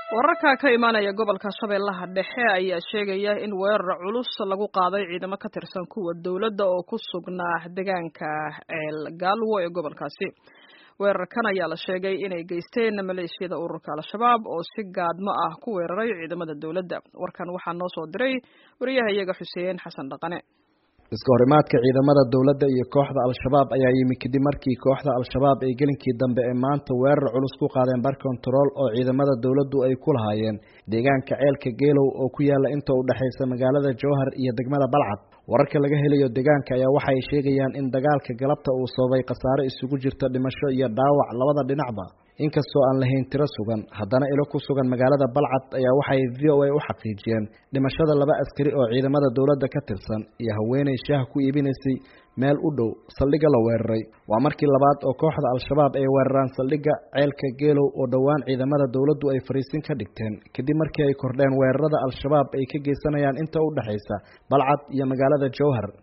wararka ka imaanaya gobolka shabeellaha dhexe ayaa sheegaya in weerar culus lagu qaaday ciidamo ka tirsan kuwa dowladda oo ku sugnaa deegaanka ceel gaalwo ee gobolkaasi weerarkan ayaa la sheegay inay geysteen maleeshiyada ururka al-shabaab oo si gaadmo ah ku weeraray ciidamada dowladda warkan waxaa noo soo diray wariyaha iyaga xuseen xasan dhaqane iska horimaadka ciidamada dowladda iyo kooxda al-shabaab ayaa yimi kadib markii kooxda al-shabaab ay gelinkii dambe ee maanta weerar culus ku qaadeen bar kontarool oo ciidamada dowladdu ay ku lahaayeen deegaanka ceelka geelow oo ku yaala inta u dhexaysa magaalada jowhar iyo degmada balcad wararka laga helayo deegaanka ayaa waxay sheegayaan in dagaalka galabta uu sababay khasaare isugu jirta dhimasho iyo dhaawac labada dhinacba inkastoo aan lahayn tiro sugan haddana ilo ku sugan magaalada balcad ayaa waxay v o a u xaqiijiyeen dhimashada laba askari oo ciidamada dowladda ka tirsan iyo haweeney shaah ku iibinaysay meel u dhow saldhigga la weeraray waa markii labaad oo kooxda al-shabaab ay weeraraan saldhigga ceelka geelow oo dhowaan ciidamada dowladdu ay fariisin ka dhigteen kadib markii ay kordheen weerarada al-shabaab ay ka geysanayaan inta u dhexaysa balcad iyo magaalada jowhar